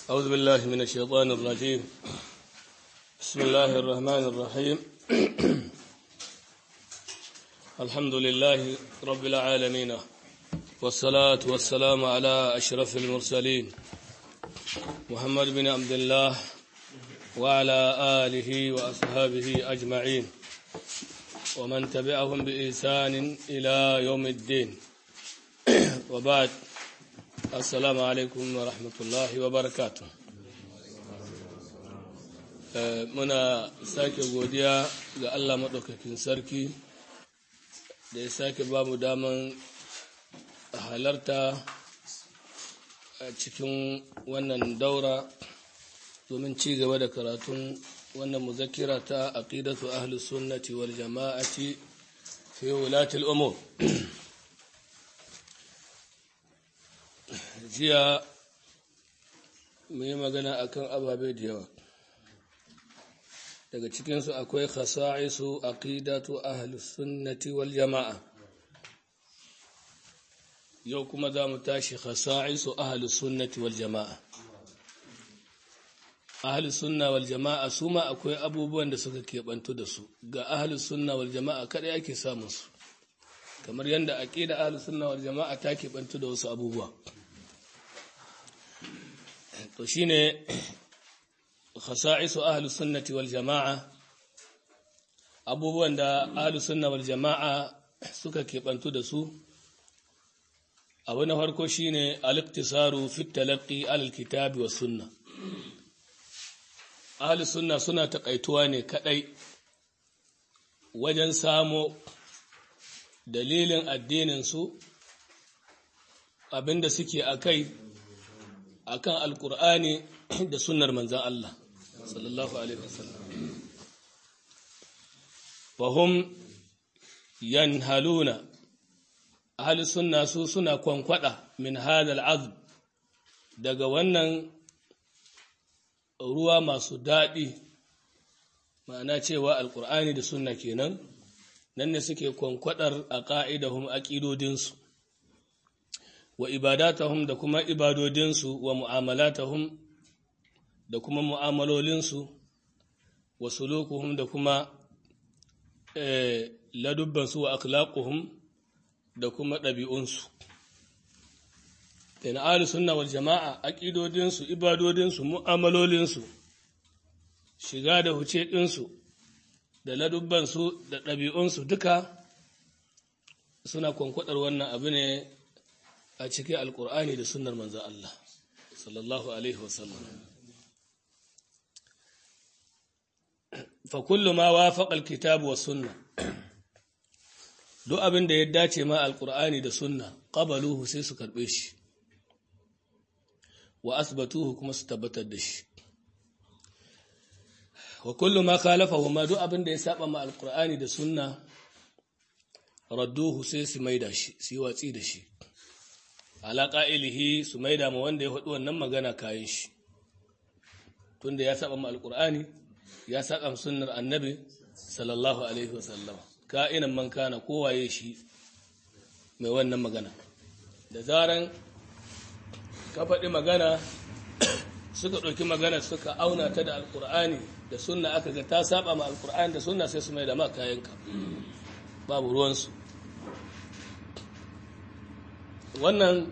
أعوذ بالله من الشيطان الرجيم بسم الله الرحمن الرحيم الحمد لله رب العالمين والصلاة والسلام على أشرف المرسلين محمد بن عبد الله وعلى آله وأصحابه أجمعين ومن تبعهم بإحسان إلى يوم الدين وبعد assalamu alaikum wa rahmatullahi wa barakatu muna sake godiya ga Allah maɗaukakin sarki da ya sake ba mu daman halarta a cikin wannan daura domin ci gaba da karatun wannan muzakira ta aqidatu ahlus sunnati wal jama'ati fi wulatil umur jiya mu yi magana akan ababe da yawa daga cikinsu akwai khasa'isu aqidatu ahlus sunnati wal jama'a yau kuma za mu tashi khasa'isu ahlus sunnati wal jama'a ahlus sunna wal jama'a su ma akwai abubuwan da suka keɓantu da su ga ahlus sunna wal jama'a kada yake samun su kamar yadda aqida ahlus sunna wal jama'a ta keɓantu da wasu abubuwa to shine khasa'isu ahlus sunnati wal jama'a abubuwan da ahlus sunna wal jama'a suka keɓantu da su abu na farko shine al-iktisaru fi talaqqi al-kitabi was sunna ahlus sunna suna takaituwa ne kadai wajen samo dalilin addinin su abinda suke akai akan alkur'ani da sunnar manzan Allah sallallahu alaihi wasallam fahum yanhaluna ahli sunna su suna kwankwada min hadal azb daga wannan ruwa masu daɗi ma'ana cewa alkur'ani da sunna kenan nan ne suke kwankwadar a ƙa'idahum aƙidodinsu wa ibadatahum da kuma ibadodinsu wa mu'amalatahum da kuma mu'amalolinsu wa sulukuhum da kuma eh, ladubbansu wa akhlaquhum da kuma ɗabi'unsu na ahli sunna wal jama'a aqidodinsu ibadodinsu mu'amalolinsu shiga da huce ɗinsu da ladubbansu da ɗabi'unsu duka suna kwankwadar wannan abu ne a cikin alkur'ani da sunnar manzan Allah sallallahu alaihi wasallam fa kullu ma wafaqa alkitab wa sunna duk abin da ya dace ma alkur'ani da sunna qabaluhu sai su karbe shi wa asbatuhu kuma su tabbatar da shi wa kullu ma khalafahu ma duk abin da ya saba ma alkur'ani da sunna radduhu sai su maida shi su yi watsi da shi ala ƙa'ilihi su maida ma wanda ya faɗi wannan magana kayan shi tunda ya saba ma alƙur'ani ya saba sunnar annabi sallallahu alaihi wasallam ka'inan man kana kowaye shi mai wannan magana da zaran ka faɗi magana suka ɗauki magana suka auna ta da alƙur'ani da sunna aka ga ta saba ma alƙur'ani da sunna sai su maida ma kayanka babu ruwansu wannan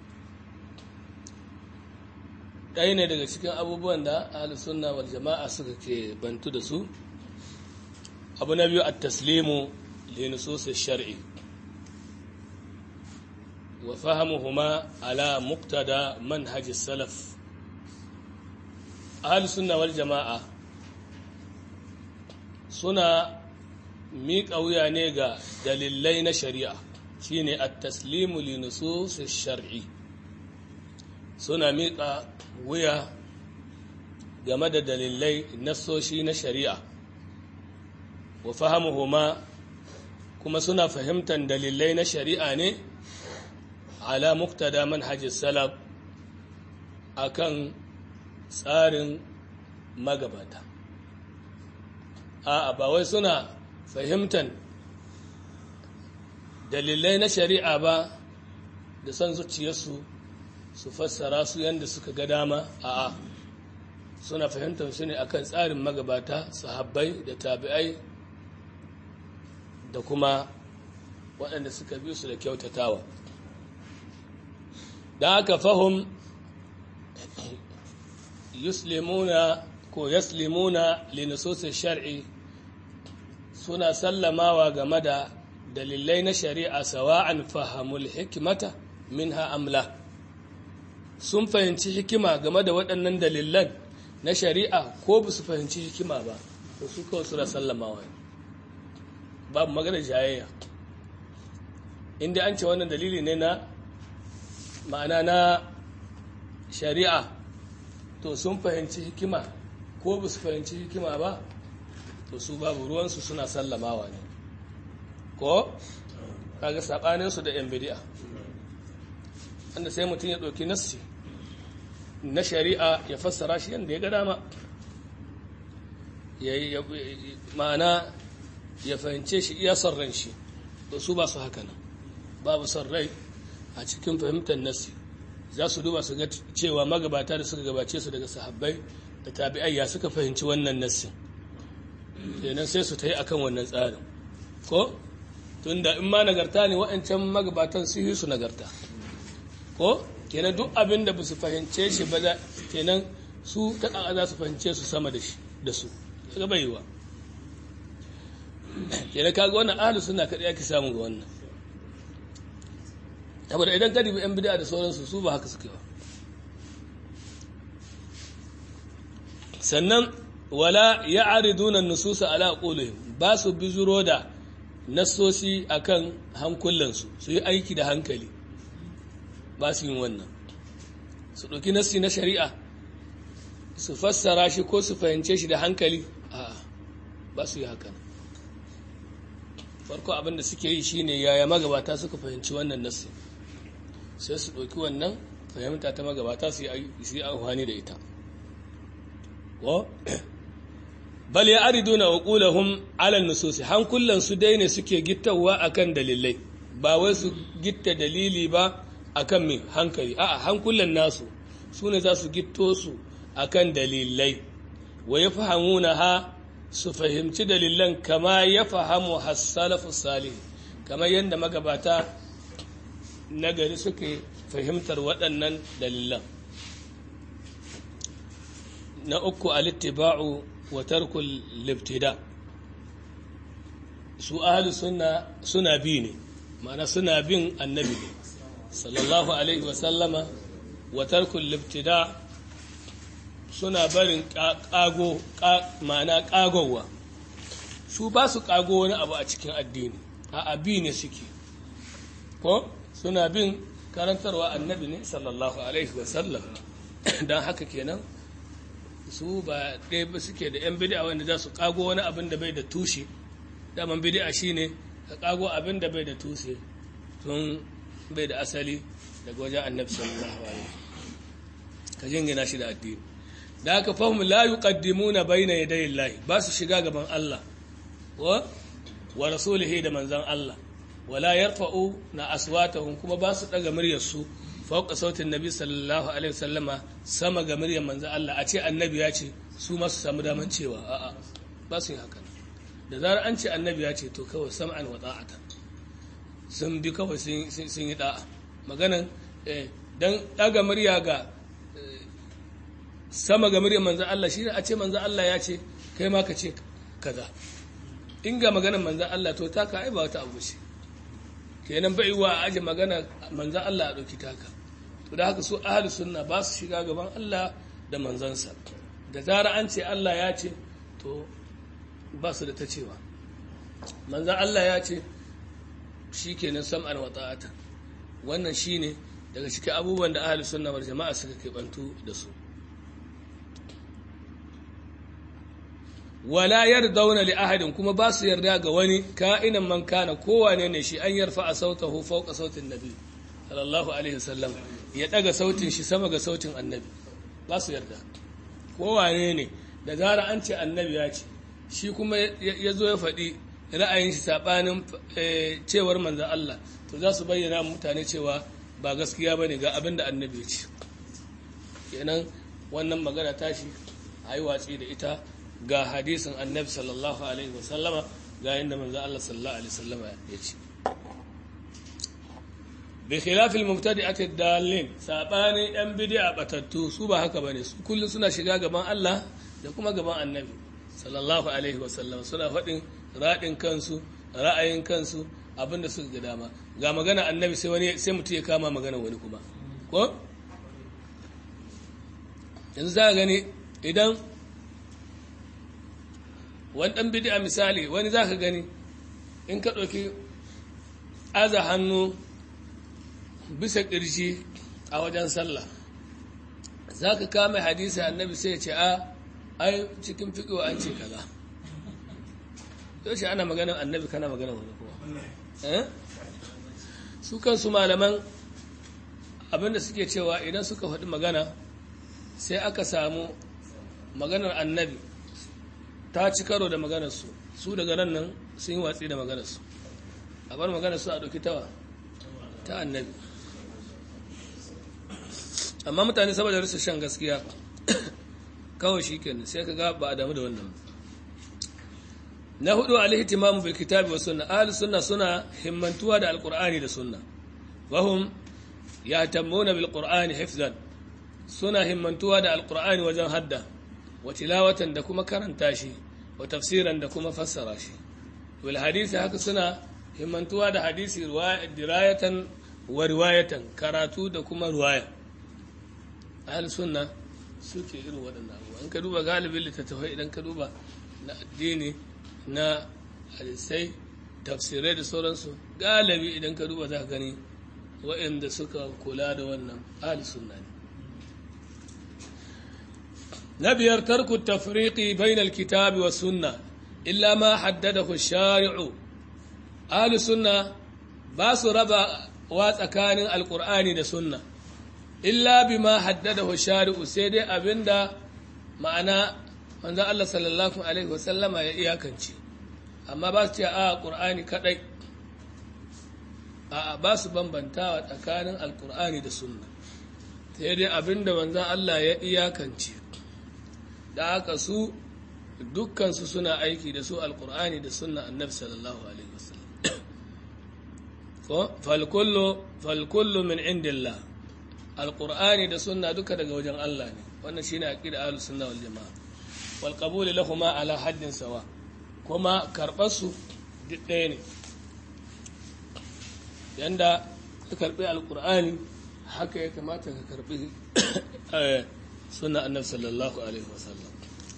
ɗaya ne daga cikin abubuwan da sunna wal jama'a suka ke bantu da su abu na biyu a taslimu linusosin shari'i wa fahimuhuma ala muktada manhaji salaf sunna wal jama'a suna miƙa wuya ne ga dalilai na shari'a shine at-taslimu li nusus shar'i suna miƙa wuya game da dalilai nassoshi na shari'a wa fahimuhuma kuma suna fahimtar dalilai na shari'a ne ala muktada manhajis salaf akan tsarin magabata a ba wai suna fahimtar dalilai na shari'a ba da son zuciyarsu su fassara su yadda suka ga dama a'a suna fahimtar su ne akan tsarin magabata sahabbai da tabi'ai da kuma waɗanda suka bi su da kyautatawa da aka fahim yuslimuna ko yaslimuna linusosin shar'i suna sallamawa game da dalilai na shari'a sawa'an fahamul hikimata minha amla sun fahimci hikima game da waɗannan dalilan na shari'a ko ba su fahimci hikima ba to su kawai suna sallamawa babu magana jayayya inda an ce wannan dalili ne na ma'ana na shari'a to sun fahimci hikima ko ba su fahimci hikima ba to su babu ruwansu suna sallamawa ne ko kaga saɓaninsu da yan bidi'a wanda sai mutum ya ɗauki nassi na shari'a ya fassara shi yadda ya ga dama ma'ana ya fahimce shi iya son ran shi to su ba su haka nan babu son rai a cikin fahimtar nassi za su duba su ga cewa magabata da suka gabace su daga sahabbai da tabi'ai ya suka fahimci wannan nassin kenan sai su ta yi akan wannan tsarin ko tunda in ma nagarta ne waɗancan magabatan su yi su nagarta ko kenan duk abin da ba su fahimce shi ba za kenan su ta ƙaƙa za su fahimce su sama da shi da su daga baiwa kenan kaga wannan ahalu suna kaɗai ake samu ga wannan saboda idan ka dubi yan bid'a da sauransu su ba haka suke ba sannan wala ya'riduna nususa ala qulihim ba su bizuro da nassosi akan hankulansu su yi aiki da hankali ba su yin wannan su ɗauki nassi na shari'a su fassara shi ko su fahimce shi da hankali a ba su yi haka farko abin da suke yi shine yaya magabata suka fahimci wannan nassi sai su ɗauki wannan fahimta ta magabata su yi amfani da ita ko bal ya ariduna uqulahum ala nususi hankulan su dai ne suke gittawa akan dalilai ba wai su gitta dalili ba akan mai hankali a'a hankulan nasu su ne za su gitto su akan dalilai wa ya fahamuna ha su fahimci dalilan kama ya fahamu hassalafu salih kamar yadda magabata nagari suke fahimtar waɗannan dalilan na uku alittiba'u wa tarkul libtida su ahli suna suna bi ne ma'ana suna bin annabi ne sallallahu alaihi wasallama wa tarkul libtida suna barin kago ma'ana kagowa su ba su kago wani abu a cikin addini a abi ne suke ko suna bin karantarwa annabi ne sallallahu alaihi wasallam don haka kenan su ba ɗaya ba suke da 'yan bidi'a wanda za su kago wani abin da bai da tushe daman bidi'a shine ka kago abin da bai da tushe tun bai da asali daga wajen annabi sallallahu alaihi ka jingina shi da addini da haka fahim la yuqaddimuna bayna yaday Allah ba su shiga gaban Allah wa wa rasulihi da manzon Allah wala yarfa'u na aswatahum kuma ba su daga muryar su fauka sautin nabi sallallahu alaihi wasallama sama ga muryar manzon Allah a ce annabi ya ce su ma su samu daman cewa a'a ba su yi haka da zarar an ce annabi ya ce to kawai sam'an wa ta'atan sun bi kawai sun yi da'a maganan don daga murya ga sama ga murya manzan Allah shi ne a ce manzan Allah ya ce kai ma ka ce kaza in ga maganan manzan Allah to taka ai ba wata abu ce kenan bai wa a aje magana manzan Allah a ɗauki taka to da haka su ahli sunna ba su shiga gaban Allah da manzansa da zara an ce Allah ya ce to ba su da ta cewa manzan Allah ya ce shi kenan sam'an wa ta'ata wannan shi ne daga cikin abubuwan da ahli sunna wal jama'a suka keɓantu da su wala yardawna li ahadin kuma ba su yarda ga wani ka'inan man kana kowane ne shi an yarfa a sautahu fawqa sautin nabi sallallahu alaihi wasallam ya daga sautin shi sama ga sautin annabi ba su yarda kowane ne da zara an ce annabi ya ce shi kuma ya zo ya faɗi ra'ayin shi saɓanin cewar manzan Allah to za su bayyana mutane cewa ba gaskiya bane ga abin da annabi ya ce kenan wannan magana tashi a yi watsi da ita ga hadisin annabi sallallahu alaihi wasallama ga inda manzo Allah sallallahu alaihi wasallama ya ce bi khilafil mubtadi'ati dalin sabani yan bid'a batattu su ba haka bane su kullun suna shiga gaban Allah da kuma gaban annabi sallallahu alaihi wasallama suna faɗin radin kansu ra'ayin kansu abinda suka ga dama ga magana annabi sai wani sai mutum ya kama magana wani kuma ko yanzu za gani idan wani ɗan bid'a misali wani za ka gani in ka ɗauki aza hannu bisa ƙirji a wajen sallah za ka kama hadisi annabi sai ce a ai cikin fiƙo an ce kaza yaushe ana maganin annabi kana maganin wani kowa su kansu malaman abinda suke cewa idan suka faɗi magana sai aka samu maganar annabi ta ci karo da maganarsu su daga nan nan sun yi watsi da maganarsu a bar maganarsu a ɗauki tawa ta annabi amma mutane saboda rasa shan gaskiya kawai shi ke sai ka ga ba a damu da wannan na hudu alihtimamu bil kitabi wa sunna ahli sunna suna himmantuwa da alqur'ani da sunna wahum yahtamuna bil qur'ani hifzan suna himmantuwa da alqur'ani wajen hadda wa tilawatan da kuma karanta shi wa tafsiran da kuma fassara shi wal hadisi haka suna himmantuwa da hadisi dirayatan wa riwayatan karatu da kuma riwaya ahli sunna suke irin waɗannan abubuwa in ka duba galibin littattafai idan ka duba na addini na hadisai tafsirai da sauransu galibi idan ka duba za ka gani waɗanda suka kula da wannan ahli sunna ne na biyar tarku tafriqi bainal kitabi wa sunna illa ma haddadahu shari'u ahli sunna ba su raba wa tsakanin alqur'ani da sunna illa bima haddadahu shari'u sai dai abinda ma'ana manzo Allah sallallahu alaihi wasallama ya iyakance amma ba su ce a qur'ani kadai a ba su bambantawa tsakanin alqur'ani da sunna sai dai abinda manzo Allah ya iyakance da haka su dukkan su suna aiki da su alqur'ani da sunna annabi sallallahu alaihi wasallam ko fal kullu fal kullu min indillah alqur'ani da sunna duka daga wajen Allah ne wannan shine aqida ahlus sunna wal jamaa wal qabul lahumma ala haddin sawa kuma karbar su duk ɗaya ne yanda ka karbi alqur'ani haka ya kamata ka karbi sunna annabi sallallahu alaihi wasallam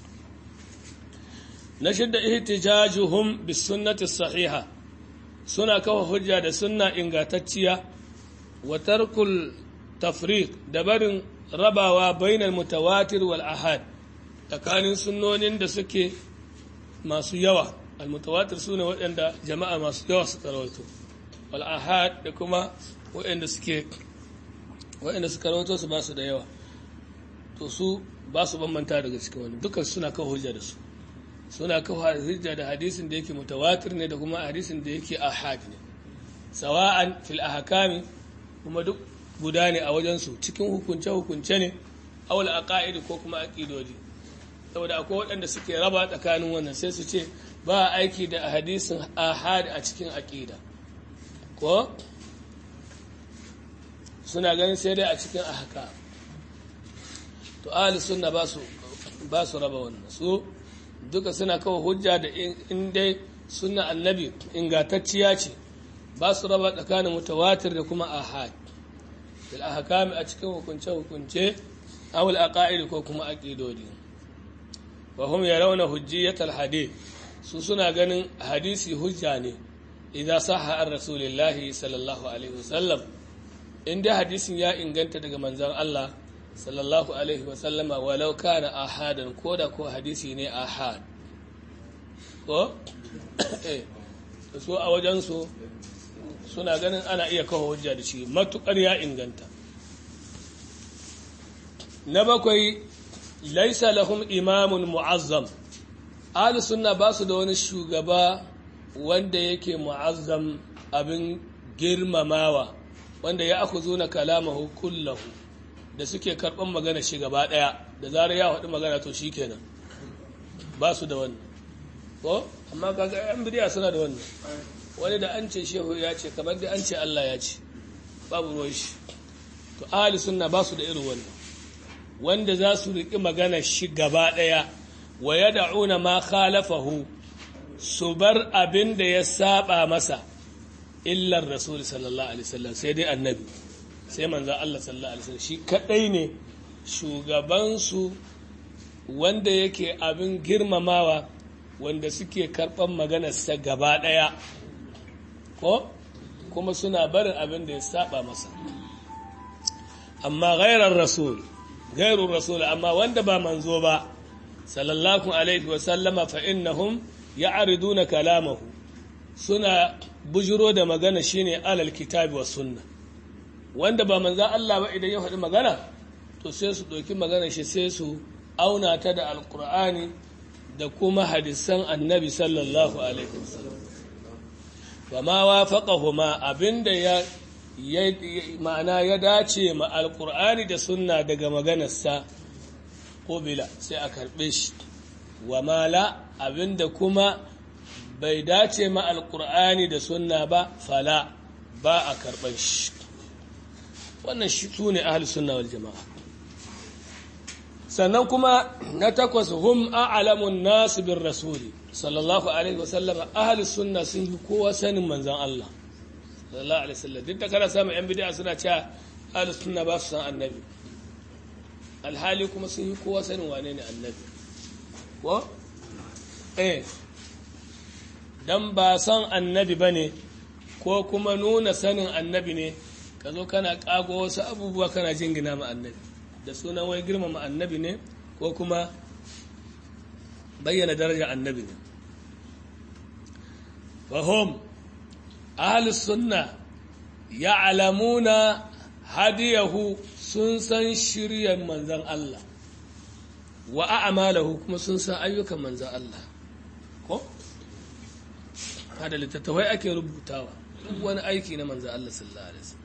na shidda ihtijajuhum bis sunnati sahiha suna kawo hujja da sunna ingantacciya wa tarkul tafriq da barin rabawa bainal mutawatir wal ahad tsakanin sunnonin da suke masu yawa al-mutawatir sune waɗanda jama'a masu yawa suka rawaito wal ahad da kuma waɗanda suke waɗanda suka rawaito su ba su da yawa to su ba su bambanta daga cikin wani dukkan suna kawo hujja da su suna kawo hujja da hadisin da yake mutawatir ne da kuma hadisin da yake ahad ne sawa'an fil ahkami kuma duk guda ne a wajensu cikin hukunce-hukunce ne awul aqaidi ko kuma aqidodi saboda akwai waɗanda suke raba tsakanin wannan sai su ce ba aiki da hadisin ahad a cikin aqida ko suna ganin sai dai a cikin ahka to ahli sunna ba su ba su raba wannan su duka suna kawo hujja da in dai sunna annabi ingantacciya ce ba su raba tsakanin mutawatir da kuma ahad fil ahkami a cikin hukunce hukunce aw al aqaid ko kuma aqidodi wa hum yarawna hujjiyat al hadith su suna ganin hadisi hujja ne idza sahha ar rasulillah sallallahu alaihi wasallam inda hadisin ya inganta daga manzon Allah sallallahu alaihi wasallama walau kana ahadan koda ko hadisi ne ahad ko eh so a wajen su suna ganin ana iya kawo hujja da shi matukar ya inganta na bakwai laisa lahum imamun mu'azzam ahli sunna ba su da wani shugaba wanda yake mu'azzam abin girmamawa wanda ya akhuzuna kalamahu kullahu da suke karban magana shi gaba daya da zarar ya faɗi magana to shikenan ba su da wannan ko amma kaga yan bidiya suna da wannan wani da an ce shehu ya ce kamar da an ce Allah ya ce babu ruwan shi to ahli sunna ba su da irin wannan wanda za su riƙi magana shi gaba ɗaya wa ya da'una ma khalafahu su bar abin da ya saba masa illar rasul sallallahu alaihi wasallam sai dai annabi sai manzo Allah sallallahu alaihi wasallam shi kadai ne shugabansu wanda yake abin girmamawa wanda suke karɓan maganarsa gaba ɗaya ko kuma suna barin abin da ya saba masa amma gairar rasul gairun rasul amma wanda ba manzo ba sallallahu alaihi wasallama fa innahum ya'riduna kalamahu suna bujiro da magana shine alal kitabi was sunna wanda ba manzo Allah ba idan ya faɗi magana to sai su ɗauki magana shi sai su auna ta da alkur'ani da kuma hadisan annabi sallallahu alaihi wasallam wa ma wafaqahuma abinda ya ma'ana ya dace ma alkur'ani da sunna daga maganarsa ko bila sai a karbe shi wa mala abinda kuma bai dace ma alkur'ani da sunna ba fala ba a karban shi wannan shi su ne ahli sunna wal jama'a sannan kuma na takwas hum a'lamun nasu bin rasuli sallallahu alaihi wasallama ahli sunna sun yi kowa sanin manzan Allah sallallahu alaihi wasallam duk da kana samun yan bid'a suna cewa ahli sunna ba su san annabi alhali kuma sun yi kowa sanin wane ne annabi ko eh dan ba san annabi bane ko kuma nuna sanin annabi ne ka zo kana kago wasu abubuwa kana jingina ma annabi da sunan wai girmama annabi ne ko kuma bayyana daraja annabi ne fahim ahalus sunna ya'lamuna hadiyahu sun san shiryan manzan Allah wa a'malahu kuma sun san ayyukan manzan Allah ko hada littattafai ake rubutawa duk wani aiki na manzan Allah sallallahu alaihi wasallam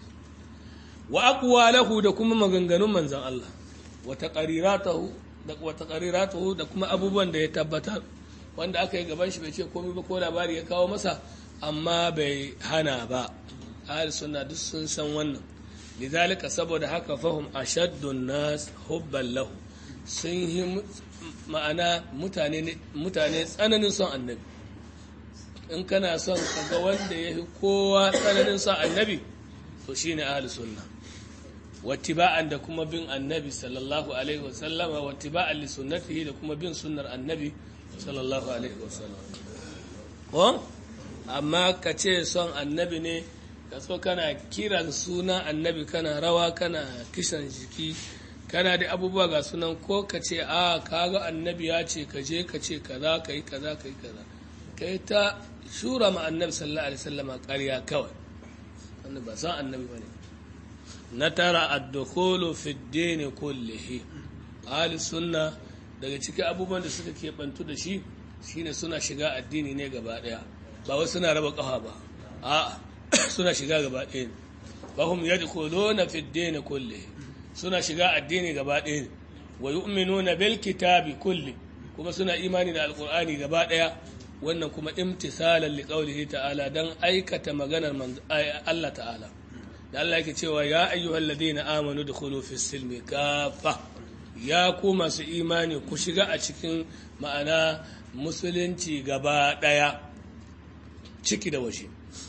wa aqwalahu da kuma maganganun manzan Allah wa taqariratahu da wa taqariratuhu da kuma abubuwan da ya tabbatar wanda aka yi gaban shi bai ce komai ba ko labari ya kawo masa amma bai hana ba ahli sunna duk sun san wannan lidhalika saboda haka fahum ashaddun nas hubban lahu sun yi ma'ana mutane mutane tsananin son annabi in kana son kaga wanda ya fi kowa tsananin son annabi to shine ahli sunna wattiba'an da kuma bin annabi sallallahu alaihi wasallama wattiba'an li sunnatihi da kuma bin sunnar annabi sallallahu alaihi wasallam ko amma ka ce son annabi ne ka so kana kiran suna annabi kana rawa kana kishan jiki kana da abubuwa ga sunan ko ka ce a kaga annabi ya ce ka je ka ce kaza ka yi kaza ka yi kaza kai ta shura ma annabi sallallahu alaihi wasallama ƙarya kawai wannan ba san annabi bane na tara ad-dukhulu fi ad-din kullihi ahli sunna daga cikin abubuwan da suka keɓantu da shi shine suna shiga addini ne gaba ɗaya ba wai suna raba ƙafa ba a suna shiga gaba ɗaya ne ba hum yadkhuluna fi ad-din kullihi suna shiga addini gaba ɗaya ne wa yu'minuna bil kitabi kulli kuma suna imani da alqur'ani gaba ɗaya wannan kuma imtisalan liqaulihi ta'ala dan aikata maganar Allah ta'ala da Allah yake cewa ya ayyuhal ladina amanu dukhulu fis silmi kafa ya ku masu imani ku shiga a cikin ma'ana musulunci gaba daya ciki da waje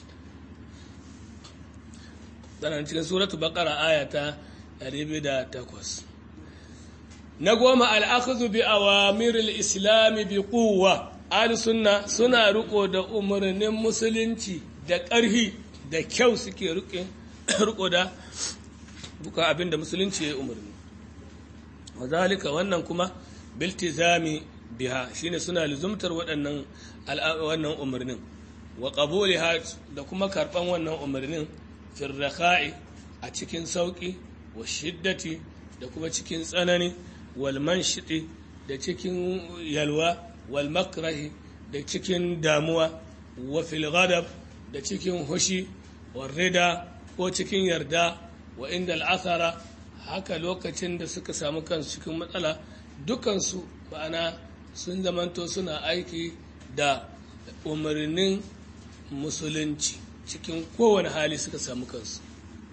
sanan cikin suratu baqara ayata 208 na goma al-akhdhu bi awamiril islam bi quwwa ahli sunna suna riko da umarnin musulunci da ƙarhi da kyau suke riko da buka abin da musulunci ya umarni wazalika wannan kuma biltizami biha shine suna luzumtar waɗannan wannan umarnin wa qabuliha da kuma karban wannan umarnin fil rakha'i a cikin sauki wa shiddati da kuma cikin tsanani wal manshiti da cikin yalwa wal makrahi da cikin damuwa wa fil ghadab da cikin hushi wal rida ko cikin yarda wa inda al'asara haka lokacin da suka samu kansu cikin matsala dukansu ma'ana sun zamanto suna aiki da umarnin musulunci cikin kowane hali suka samu kansu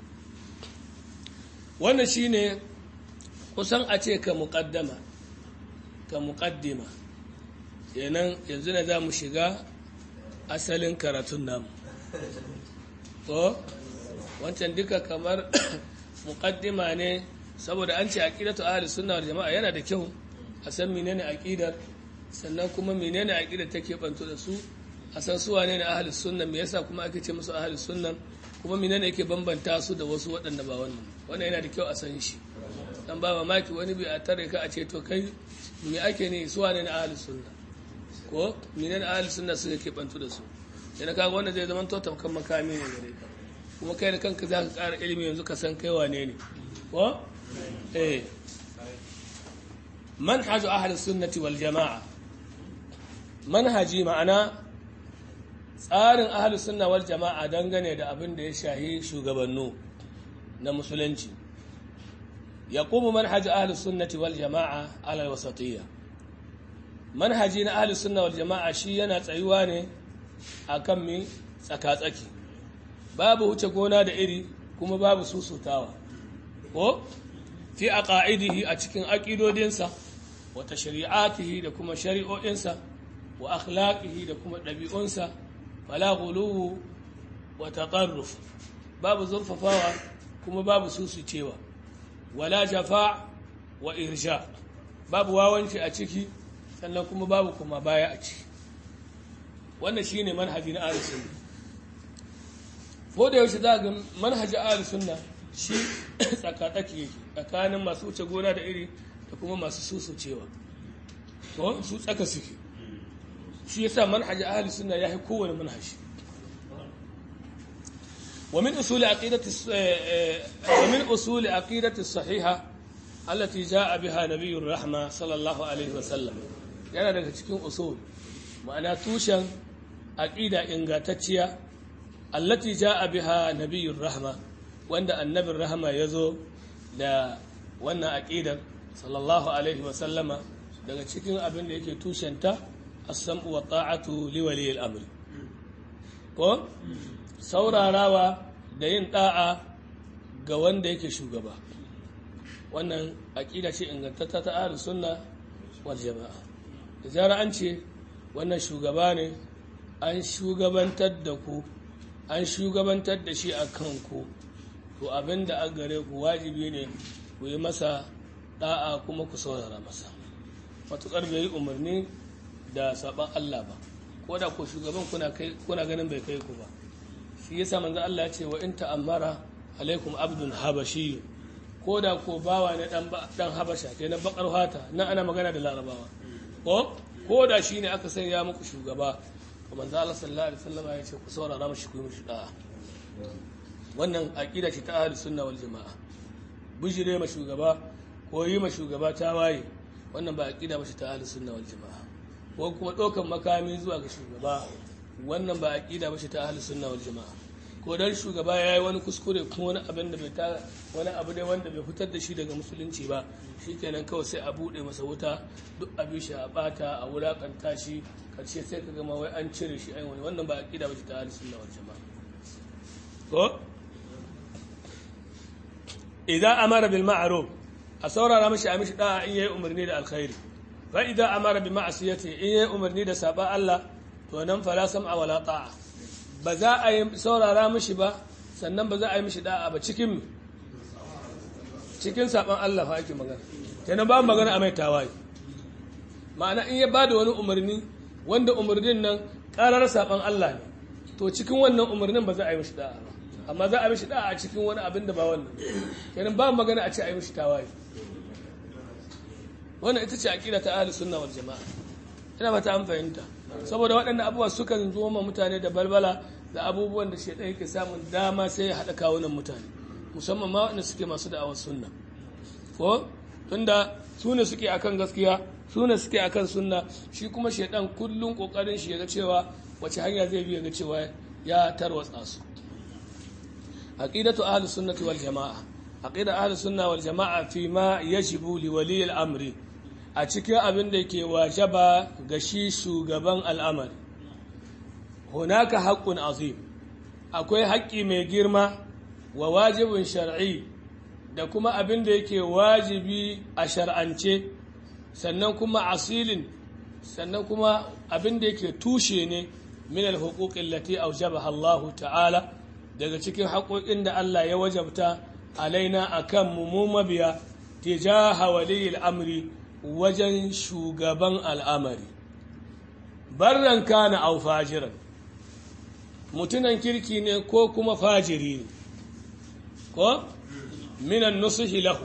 wannan shine kusan a ce ka muƙaddama ka muƙaddima kenan yanzu ne za mu shiga asalin karatun namu ko wancan duka kamar muƙaddima ne saboda an ce aqidatu ahli sunna wal jama'a yana da kyau a san menene aqidar sannan kuma menene aqidar take banto da su a san su wane ne ahli sunna me yasa kuma ake ce musu ahli sunna kuma menene yake bambanta su da wasu waɗanda ba wannan wannan yana da kyau a san shi dan ba mamaki wani bai a tare ka a ce to kai me ake ne su wane ne ahli sunna ko menene ahli sunna su yake banto da su idan kaga wannan zai zama to tamkan makami ne gare ka kuma kai da kanka za ka ƙara ilimi yanzu ka san kai wane ne ko eh manhaj ahli sunnati wal jama'a manhaji ma'ana tsarin ahli sunna wal jama'a dangane da abin da ya shahi shugabannu na musulunci yaqumu manhaj ahli sunnati wal jama'a ala al wasatiyya manhaji na ahli sunna wal jama'a shi yana tsayuwa ne akan mi tsaka-tsaki babu wuce gona da iri kuma babu susutawa ko fi aqaidihi a cikin aqidodinsa wa tashri'atihi da kuma shari'o'insa wa akhlaqihi da kuma ɗabi'unsa wala ghuluwu wa taqarruf babu zurfafawa kuma babu susucewa wala jafa wa irsha babu wawanci a ciki sannan kuma babu kuma baya a ciki wannan shine manhaji na ahlus sunna ko da yaushe za ga manhaji ahlus sunna shi tsakatsaki yake tsakanin masu wuce gona da iri da kuma masu susucewa to su tsaka suke shi yasa manhaji ahlus sunna ya yi kowane manhaji ومن أصول عقيدة ومن أصول عقيدة الصحيحة التي جاء بها نبي الرحمة صلى الله عليه وسلم yana daga cikin usul ma'ana tushen aqida ingantacciya allati jaa biha nabiyyur rahma wanda annabin rahma yazo da wannan aqidar sallallahu alaihi wa sallama daga cikin abin da yake tushenta as-sam'u wa ta'atu li waliyil amr ko saurarawa da yin da'a ga wanda yake shugaba wannan aqida ce ingantatta ta ahlus sunna wal jama'a da zara an ce wannan shugaba ne an shugabantar da ku an shugabantar da shi a kanku to abin da an gare ku wajibi ne ku yi masa da'a kuma ku saurara masa matuƙar bai yi umarni da saɓan Allah ba ko da ko shugaban kuna ganin bai kai ku ba shi yasa manzo Allah ya ce wa in ta'ammara alaikum abdun habashi ko da ko bawa ne dan habasha kenan bakar hata nan ana magana da larabawa ko ko da shi ne aka sanya muku shugaba to manzo Allah sallallahu alaihi wasallam ya ce ku saurara mashi ku yi mishi da'a wannan aqida ce ta ahli sunna wal jamaa bijire ma shugaba ko yi ma shugaba ta waye wannan ba aqida ba ce ta ahli sunna wal jamaa ko kuma dokan makami zuwa ga shugaba wannan ba aqida ba ce ta ahli sunna wal jamaa ko dan shugaba yayi wani kuskure kuma wani abin da bai ta wani abu ne wanda bai fitar da shi daga musulunci ba shikenan kawai sai a bude masa wuta duk abin shi a bata a wulakanta shi karshe sai ka gama wai an cire shi ai wani wannan ba aqida ba ce ta ahli sunna wal jamaa ko idan amara bil ma'ruf a saurara mashi a mishi da'a in yayi umarni da alkhairi fa idan amara bi ma'asiyati in yayi umarni da saba Allah to nan fala sam'a wala ta'a ba za a yi saurara mishi ba sannan ba za a yi mishi da'a ba cikin cikin saban Allah fa ake magana kenan ba magana a mai tawaye ma'ana in ya bada wani umarni wanda umarnin nan karar saban Allah ne to cikin wannan umarnin ba za a yi mishi da'a ba amma za a mishi da'a a cikin wani abin da ba wannan kenan ba magana a ce a yi mishi tawaye wannan ita ce aqida ta ahlus sunna wal jamaa ina ba ta an fahimta saboda waɗannan abubuwa sukan zo ma mutane da balbala da abubuwan da shaidan yake samun dama sai ya haɗa kawunan mutane musamman ma waɗanda suke masu da'awar sunna ko tunda su ne suke akan gaskiya su ne suke akan sunna shi kuma shaidan kullum kokarin shi ya ga cewa wace hanya zai bi ya ga cewa ya tarwatsa su aqidatu ahli sunnati wal jamaa aqida ahli sunna wal jamaa fi ma yajibu li wali al amri a cikin abin da ke wajaba ga shi shugaban al'amari hunaka haqqun azim akwai haƙƙi mai girma wa wajibin shar'i da kuma abin da yake wajibi a shar'ance sannan kuma asilin sannan kuma abin da yake tushe ne min alhuquqin lati awjabaha Allah ta'ala daga cikin haƙoƙin da Allah ya wajabta alaina akan mu mu mabiya tijaha waliyil amri wajen shugaban al'amari barran kana aw fajiran mutunan kirki ne ko kuma fajiri ne ko minan nusuhi lahu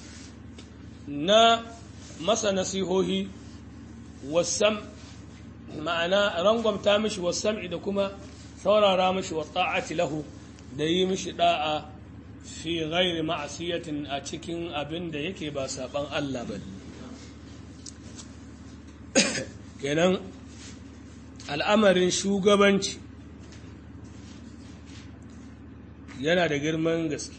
na masa nasihohi wasam ma'ana rangwamta mishi wasam'i da kuma saurara mishi wa ta'ati lahu da yi mishi da'a fi ghairi ma'asiyatin a cikin abin da yake ba saban Allah ba kenan al'amarin shugabanci yana da girman gaske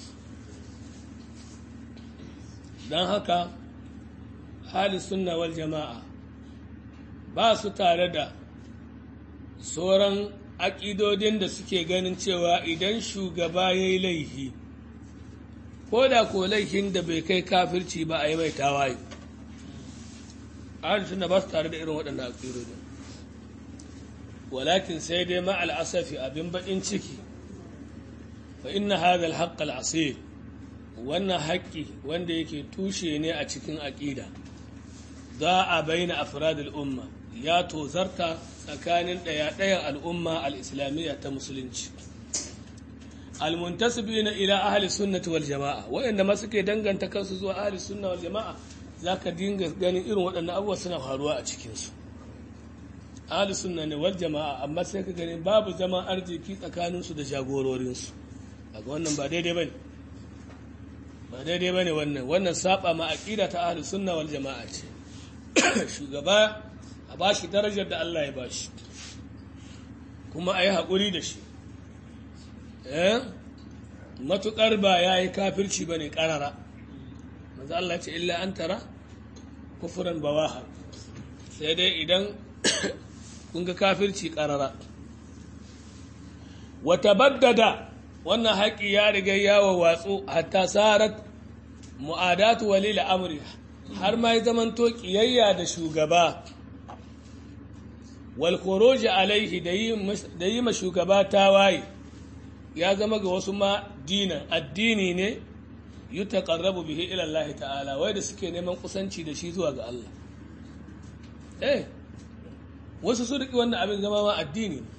don haka hali sunna wal jama'a ba su tare da sauran aƙidodin da suke ganin cewa idan shugaba ya yi laifi ko da ko laifin da bai kai kafirci ba a yi mai tawaye hali sunna ba su tare da irin waɗannan aƙidodin walakin sai dai ma'al asafi abin baƙin ciki fa inna hadha al-haqq al-asir wannan haƙƙi wanda yake tushe ne a cikin aƙida za a bayyana afrad al-umma ya tozarta tsakanin ɗaya-ɗayan al'umma al-islamiyya ta musulunci al-muntasibina ila ahli sunnati wal jama'a waɗanda ma suke danganta kansu zuwa ahli sunna wal jama'a zaka dinga ganin irin waɗannan abubuwa suna faruwa a cikin su ahli sunna ne wal jama'a amma sai ka gani babu zaman arziki tsakaninsu da jagororinsu daga wannan ba daidai bane ba daidai bane wannan wannan saba ma aqida ta ahlus sunna wal jamaa ce shugaba a bashi darajar da Allah ya bashi kuma ayi hakuri da shi eh matukar ba yayi kafirci bane karara manzo Allah ya ce illa an tara kufran bawaha sai dai idan kun ga kafirci karara wa tabaddada wannan haƙi ya riga yawa watsu hatta sarat mu'adatu walil amri har ma ya zamanto kiyayya da shugaba wal khuruj alaihi da yi ma shugaba tawaye ya zama ga wasu ma dinan addini ne yutaqarrabu bihi ila Allah ta'ala wai da suke neman kusanci da shi zuwa ga Allah eh wasu su riki wannan abin zama ma addini ne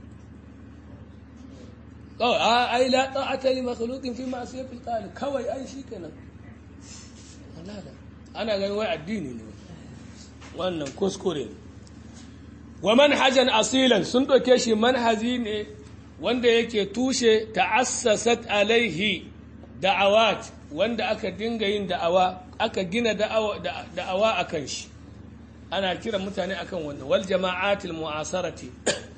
kawai a ai la ta'ata li makhluqin fi ma'siyatil khaliq kawai ai shi kenan wallahi ana ganin wai addini ne wannan kuskure ne wa manhajan asilan sun doke shi manhaji ne wanda yake tushe ta'assasat alaihi da'awat wanda aka dinga yin da'awa aka gina da'awa da'awa akan shi ana kiran mutane akan wannan wal jama'atil mu'asarati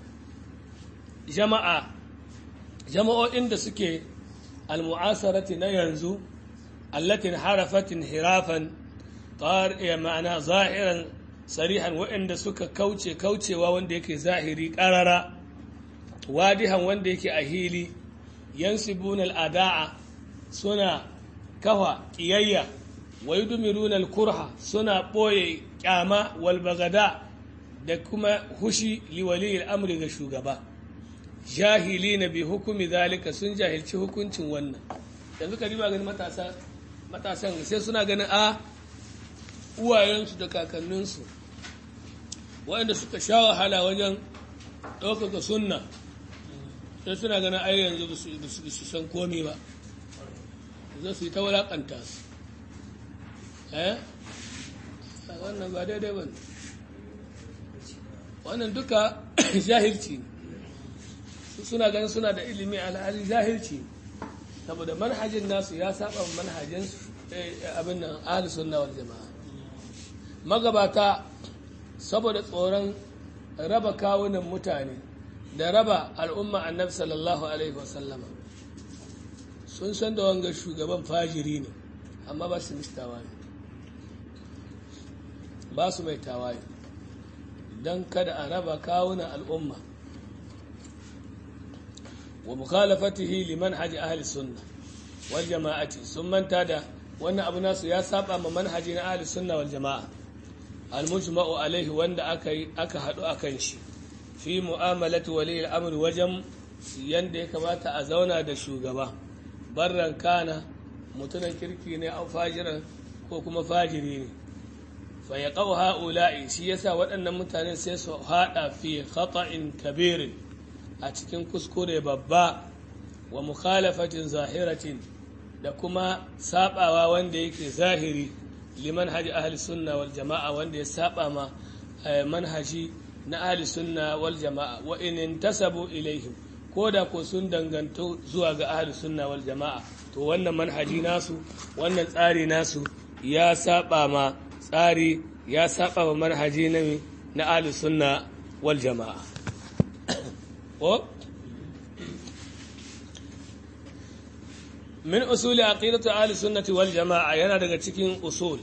jama'a jama'o'in da suke al-mu'asarati na yanzu allatin harafatin hirafan ma'ana zahiran sarihan waɗanda suka kauce kaucewa wanda yake zahiri ƙarara wadihan wanda yake a hili yansibuna al-ada'a suna kafa ƙiyayya wa yudmiruna al-kurha suna ɓoye ƙyama wal bagada da kuma hushi liwali al-amri ga shugaba jahili na bi hukumi zalika sun jahilci hukuncin wannan yanzu ka riba ganin matasa matasan sai suna ganin a uwayensu da kakanninsu waɗanda suka sha wahala wajen ɗaukaka sunna sai suna ganin ai yanzu ba su san komi ba za su yi ta wulaƙanta su eh wannan ba daidai ba wannan duka jahilci ne suna ganin suna da ilimi alhali jahilci saboda manhajin nasu ya saba manhajin abin nan ahli sunna wal jama'a magabata saboda tsoron raba kawunan mutane da raba al'umma annabi sallallahu alaihi wasallama sun san da wanga shugaban fajiri ne amma ba su mishi tawaye ba su mai tawaye don kada a raba kawunan al'umma wa mukhalafatihi liman haji ahli sunna wal jama'ati sun manta da wannan abu nasu ya saba ma manhaji na ahli sunna wal jama'a al mujma'u alaihi wanda aka aka hadu akan shi fi mu'amalati wali al-amr wajen yanda ya kamata a zauna da shugaba barran kana mutunan kirki ne au fajiran ko kuma fajiri ne fa yaqau ha'ula'i shi yasa waɗannan mutane sai su hada fi khata'in kabirin a cikin kuskure babba wa mukhalafatin zahiratin da kuma sabawa wanda yake zahiri liman haji ahli sunna wal jama'a wanda ya saba ma manhaji na ahli sunna wal jama'a wa in intasabu ilaihim ko da ko sun danganto zuwa ga ahli sunna wal jama'a to wannan manhaji nasu wannan tsari nasu ya saba ma tsari ya saba ma manhaji na na ahli sunna wal jama'a ko min usuli aqidatu ahli sunnati wal jama'a yana daga cikin usul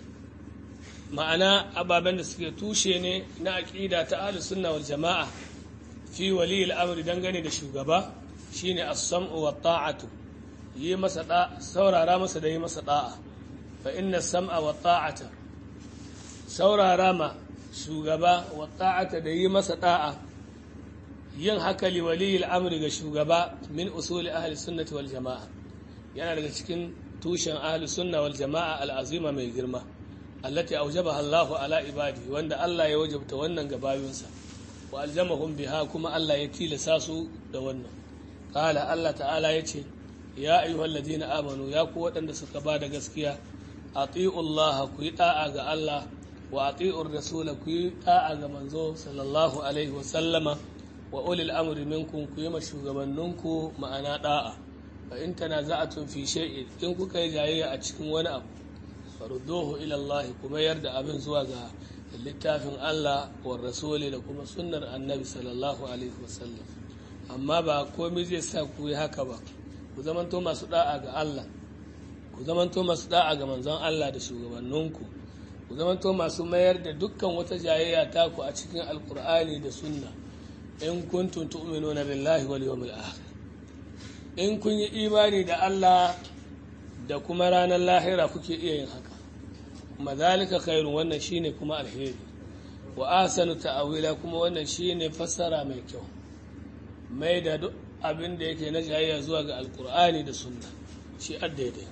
ma'ana ababen da suke tushe ne na aqida ta ahli sunna wal jama'a fi wali al-amri dangane da shugaba shine as-sam'u wa ta'atu yi masa da saurara masa da yi masa da'a fa inna as-sam'a wa ta'ata saurara ma shugaba wa ta'ata da yi masa da'a yin haka li wali al-amri ga shugaba min usuli ahli sunnati wal jama'a yana daga cikin tushen ahli sunna wal jama'a al'azima mai girma allati aujabaha Allah ala ibadi wanda Allah ya wajabta wannan ga bayinsa wa aljamahum biha kuma Allah ya tilasa su da wannan qala Allah ta'ala yace ya ayyuhal ladina amanu ya ku waɗanda suka ba da gaskiya ati'u Allah ku yi da'a ga Allah wa ati'ur rasul ku yi da'a ga manzo sallallahu alaihi wa sallama wa ulil amri minkum ku yi ma shugabanninku ma'ana da'a fa in tanaza'atun fi shay'in in kuka yi jayayya a cikin wani abu farudduhu ila Allah kuma yarda abin zuwa ga littafin Allah wa rasuli da kuma sunnar annabi sallallahu alaihi wasallam amma ba komai zai sa ku yi haka ba ku zamanto masu da'a ga Allah ku zamanto masu da'a ga manzon Allah da shugabanninku ku zamanto masu mayar da dukkan wata jayayya taku a cikin alkur'ani da sunna in kuntum tu'minuna billahi wal yawmil akhir in kun yi imani da Allah da kuma ranar lahira kuke iya yin haka mazalika khairun wannan shine kuma alheri wa ahsanu ta'awila kuma wannan shine fassara mai kyau mai da duk abin da yake na jayayya zuwa ga alkur'ani da sunna shi addaidai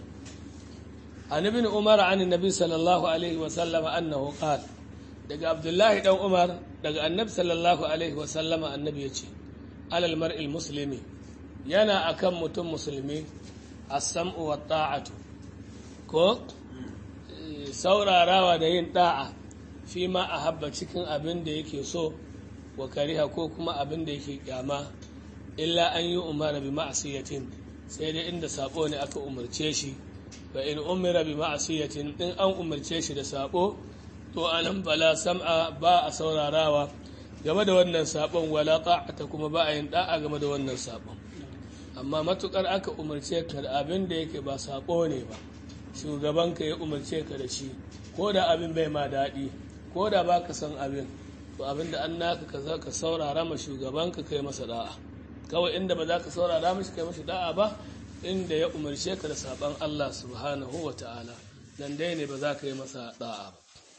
an ibn umar an annabi sallallahu alaihi wa sallama annahu qala daga abdullahi dan umar daga annabi sallallahu alaihi wa sallama annabi yace alal mar'il muslimi yana akan mutum musulmi as-sam'u wa ta'atu ko saurarawa da yin da'a fi ma a habba cikin abin da yake so wa kariha ko kuma abin da yake kyama illa an yi umara bi ma'asiyatin sai dai inda sabo ne aka umarce shi ba in umira bi ma'asiyatin in an umarce shi da sabo to anan bala sam'a ba a saurarawa game da wannan sabon wala ta'ata kuma ba a yin da'a game da wannan sabon amma matukar aka umarce ka da abin da yake ba sabo ne ba shugabanka ya umarce ka da shi ko da abin bai ma daɗi ko da ba ka san abin to abin da an naka ka za ka saurara ma shugabanka kai masa da'a kawai inda ba za ka saurara mashi kai mashi da'a ba inda ya umarce ka da saban Allah subhanahu wa ta'ala nan dai ne ba za ka yi masa da'a ba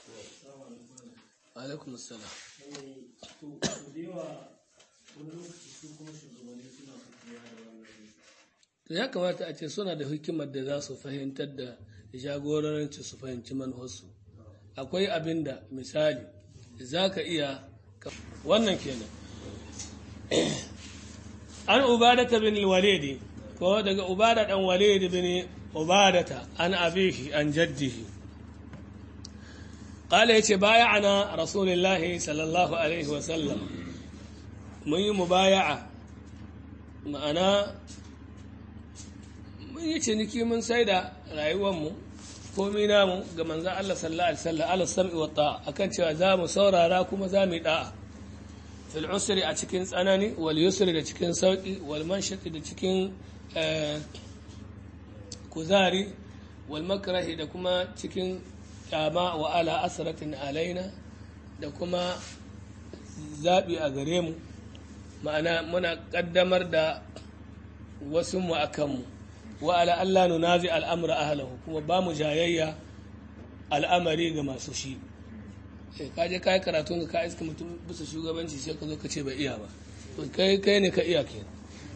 alaikum assalam to ya kamata a ce suna da hikimar da za su fahimtar da jagoranci su fahimci manhosu akwai abin da misali za ka iya wannan kenan an ubadata bin walidi ko daga ubada dan walidi bin ubadata an abihi an jaddihi قال يتي بايعنا رسول الله صلى الله عليه وسلم من مبايعة معنا mun yi ciniki mun sai da rayuwarmu komi namu ga manzan Allah sallallahu alaihi wasallam ala sam'i wa ta'a akan cewa za mu saurara kuma za mu yi da'a fil usri a cikin tsanani wal yusri da cikin sauki wal manshati da cikin kuzari wal makrahi da kuma cikin kyama wa ala asratin alaina da kuma zaɓi a gare mu ma'ana muna ƙaddamar da wasu mu a kanmu wa ala Allah nunazi al'amura ahlahu kuma ba mu jayayya al'amari ga masu shi ka je ka yi karatun ka iska mutum bisa shugabanci sai ka zo ka ce bai iya ba kai kai ne ka iya ke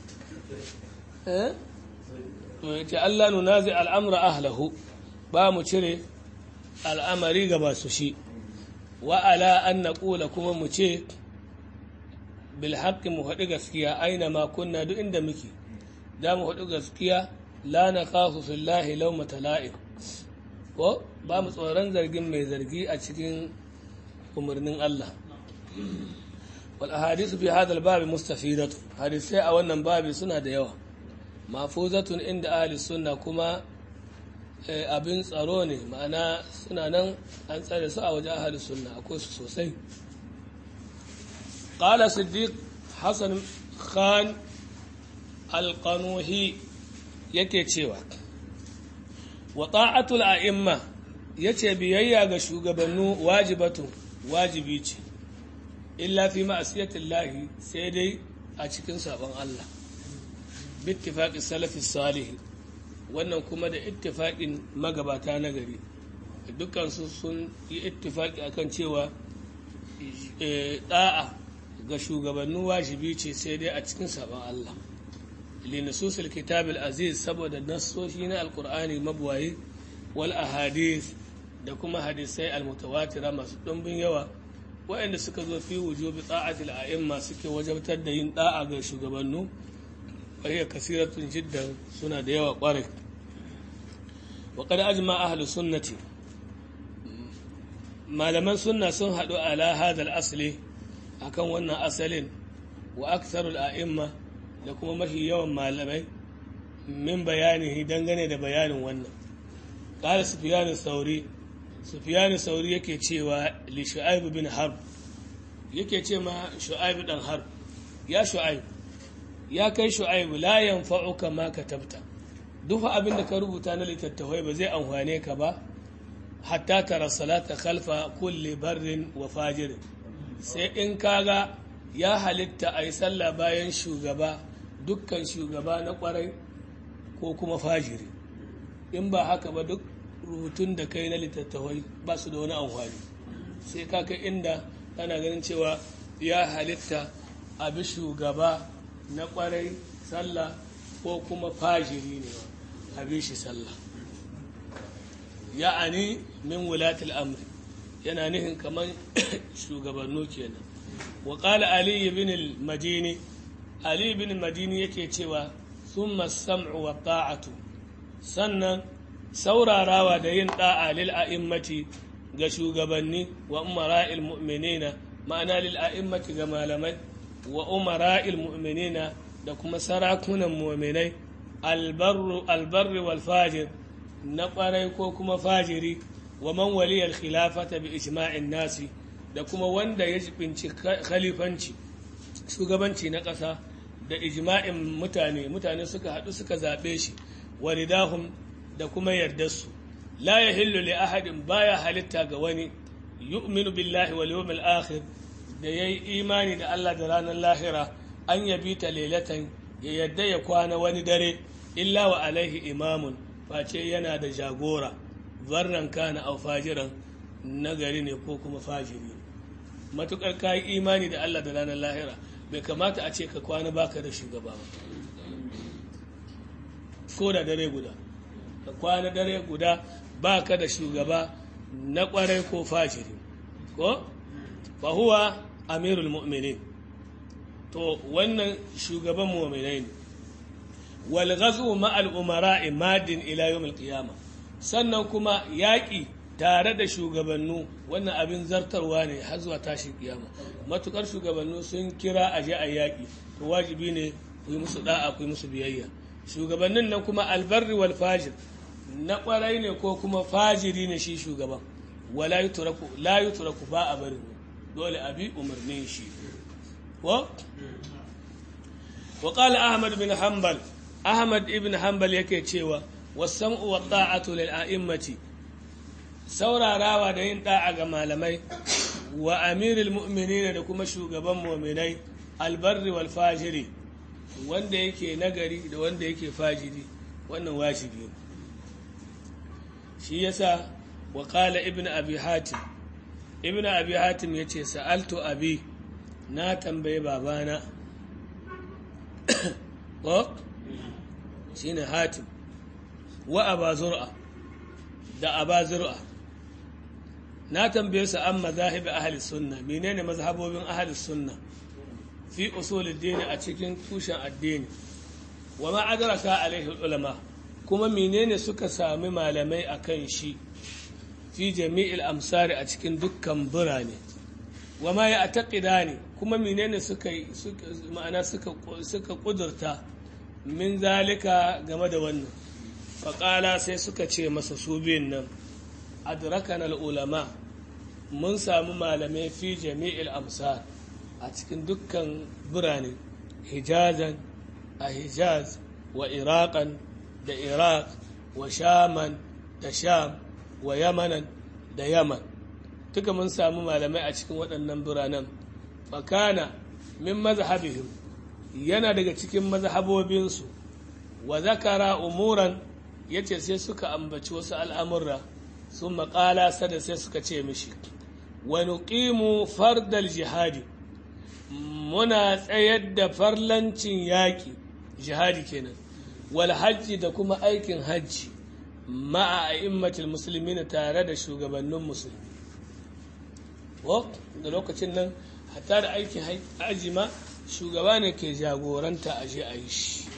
to ya ce Allah nunazi al'amura ahlahu ba mu cire al'amari ga masu shi wa ala an na ƙula kuma mu ce bilhaƙi mu haɗu gaskiya aina ma kunna duk inda muke da mu haɗu gaskiya la na kafu fillahi lau matala'in ko ba mu tsoron zargin mai zargi a cikin umarnin Allah wal ahadisu fi hadal babi mustafidatu hadisai a wannan babi suna da yawa mafuzatun inda ahli sunna kuma abin tsaro ne ma'ana suna nan an tsare su a wajen ahli sunna akwai su sosai qala siddiq hasan khan alqanuhi yake cewa wa ta'atul a'imma yace biyayya ga shugabannu wajibatu wajibi ce illa fi ma'asiyatillahi sai dai a cikin sabon Allah bittifaqi salafi salih wannan kuma da ittifaqin magabata na gari dukkan su sun yi ittifaqi akan cewa da'a ga shugabannu wajibi ce sai dai a cikin sabon Allah لنصوص الكتاب العزيز saboda nassoshi na alkur'ani mabuwaye wal ahadith da kuma hadisai almutawatira masu ɗumbin yawa waɗanda suka zo fi wujubi ta'atil a'imma suke wajabtar da yin da'a ga shugabannu wahiya kasiratun jiddan suna da yawa ƙwarai wa qad ajma ahlu sunnati malaman sunna sun haɗu ala hadal asli akan wannan asalin wa aktharul a'imma da kuma mafi yawan malamai min bayanihi dangane da bayanin wannan ƙara sufiyanu sauri sufiyanu sauri yake cewa li shu'aibu bin harb yake ce ma shu'aibu dan harb ya shu'aibu ya kai shu'aibu la yanfa'uka ma katabta duk abin da ka rubuta na littattafai ba zai amfane ka ba hatta tara salata khalfa kulli barrin wa fajirin sai in kaga ya halitta a yi sallah bayan shugaba dukkan shugaba na kwarai ko kuma fajiri in ba haka ba duk rubutun da kai na littattafai ba su da wani amfani sai ka kai inda ana ganin cewa ya halitta a bi shugaba na kwarai sallah ko kuma fajiri ne a bi shi sallah ya'ani min wulatul amri yana nihin kamar shugabannu kenan wa qala ali ibn al-madini ali ibn al-madini yake cewa thumma sam'u wa ta'atu sannan saurarawa da yin da'a lil a'immati ga shugabanni wa umara'il mu'minina ma'ana lil a'immati ga malamai wa umara'il mu'minina da kuma sarakunan mu'minai albarru albarri wal fajir na kwarai ko kuma fajiri wa man waliyar khilafata bi ijma'in nasi da kuma wanda ya jibinci khalifanci shugabanci na ƙasa da ijma'in mutane mutane suka haɗu suka zaɓe shi wa ridahum da kuma yardarsu la yahillu li ahadin baya halitta ga wani yu'minu billahi wal yawmil akhir da yayi imani da Allah da ranar lahira an yabi ta lailatan ya yadda ya kwana wani dare illa wa alaihi imamun face yana da jagora barran kana au fajiran nagari ne ko kuma fajiri matukar ka yi imani da Allah da ranar lahira bai kamata a ce ka kwana baka da shugaba ba ko da dare guda ka kwana dare guda baka da shugaba na kwarai ko fajiri ko fa huwa amirul mu'minin to wannan shugaban mu'minai ne wal ghazwu ma'al umara'i madin ila yawmil qiyamah sannan kuma yaƙi tare da shugabannu wannan abin zartarwa ne har zuwa tashin kiyama matukar shugabannu sun kira a je a yaƙi to wajibi ne ku yi musu da'a ku yi musu biyayya shugabannin nan kuma albarri wal fajir na kwarai ne ko kuma fajiri ne shi shugaban wala yutraku la yutraku ba a bari dole abi umarnin shi wa wa qala ahmad bin hanbal ahmad ibn hanbal yake cewa wasam'u wa ta'atu lil a'immati saurarawa da yin da'a ga malamai wa amirul mu'minin da kuma shugaban mu'minai albarri wal fajiri wanda yake nagari da wanda yake fajiri wannan wajibi ne shi yasa wa qala ibnu abi hatim ibnu abi hatim yace sa'altu abi na tambaye babana ko shine hatim wa aba zur'a da aba zur'a na tambaye su an mazahibi ahli sunna menene mazhabobin ahli sunna fi usul addini a cikin tushen addini wa ma adraka alaihi ulama kuma menene suka sami malamai akan shi fi jami'il amsari a cikin dukkan birane wa ma ya ne kuma menene suka ma'ana suka suka kudurta min zalika game da wannan faƙala sai suka ce masa su biyun nan adrakan ulama mun samu malamai fi jami'il amsar a cikin dukkan birane hijazan a hijaz wa iraqan da iraq wa shaman da sham wa yamanan da yaman duka mun samu malamai a cikin waɗannan biranen fakana min mazhabihim yana daga cikin mazhabobinsu wa zakara umuran yace sai suka ambaci wasu al'amurra sun maƙala sada sai suka ce mishi wa nuqimu fardal jihadi muna tsayar da farlancin yaƙi jihadi kenan wal hajji da kuma aikin hajji ma'a a'immatul muslimina tare da shugabannin musulmi da lokacin nan hatta da aikin haji ma shugaba ne ke jagoranta a je a yi shi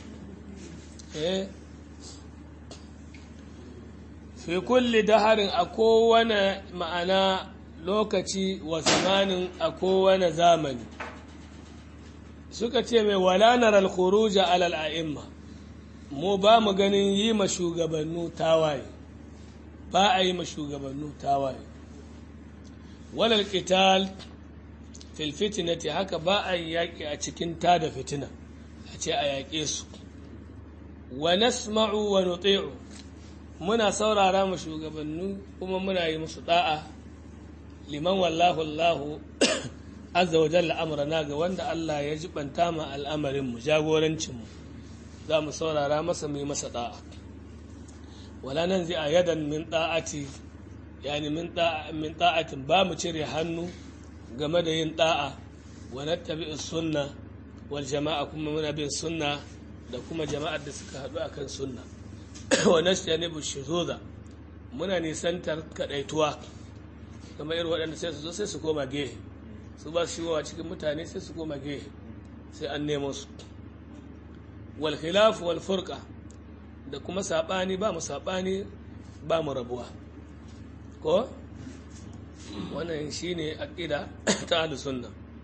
fi kulli daharin a kowane ma'ana lokaci wa zamanin a kowane zamani suka ce mai walanar alkhuruja alal a'imma mu ba mu ganin yi ma shugabannu tawaye ba a yi ma shugabannu tawaye walal qital fil fitnati haka ba a yi yaƙi a cikin ta da fitina a ce a yaƙe su wa nasma'u wa nuti'u muna saurara mu shugabannu kuma muna yi musu da'a liman wallahu Allahu azza wa jalla amrana ga wanda Allah ya jibanta ma al'amarin mu jagorancin mu za mu saurara masa mu yi masa da'a wala nan zai a yadan min da'ati yani min ta'atin ba mu cire hannu game da yin da'a wa nattabi sunna wal jama'a kuma muna bin sunna da kuma jama'ar da suka haɗu akan sunna wa nastanibu shuzuza muna nisantar kadaituwa kamar irin waɗanda sai su zo sai su koma gehe su ba su shigowa cikin mutane sai su koma gehe sai an nemo su wal khilaf wal furqa da kuma sabani ba mu sabani ba mu rabuwa ko wannan shine aqida ta ahlus sunna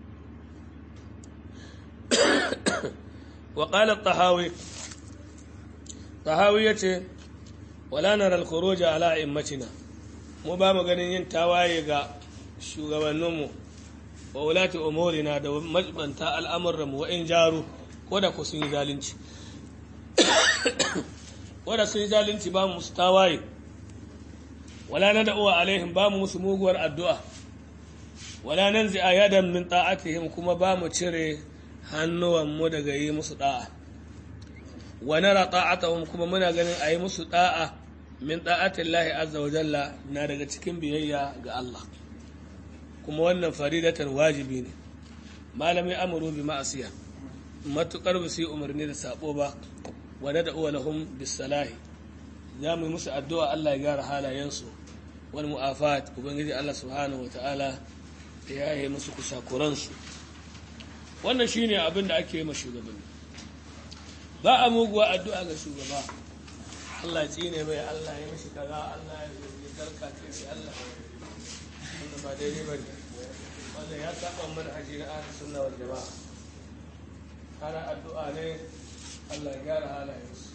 wa qala at-tahawi tahawi yace wala nara al-khuruj ala immatina mu ba mu ganin yin tawaye ga shugabanninmu wa wulati umurina da majbanta al'amuranmu wa in jaru ko da ku sun yi zalunci ko da sun yi zalunci ba mu musu tawaye wala na da'uwa alaihim ba mu musu muguwar addu'a wala nan zai ayadan min ta'atihim kuma ba mu cire hannuwanmu daga yi musu da'a wa nara ta'atahum kuma muna ganin a yi musu da'a min ta'atin lahi azza wa jalla na daga cikin biyayya ga Allah kuma wannan faridatan wajibi ne malami amuru bi ma'asiya matukar ba su yi umarni da sabo ba wa da uwa lahum bis salahi za mu yi musu addu'a Allah ya gyara halayensu wal mu'afat ubangiji Allah subhanahu wa ta'ala ya yi musu kusakuransu wannan shine abin da ake yi ma shugabanni ba a muguwa addu'a ga shugaba Allah ya tsine mai Allah ya mishi kaza Allah ya karka ce Allah wanda ba daidai ba ne wanda ya saba mana haji na ahli sunna wal jama'a ana addu'a ne Allah ya gyara halayensu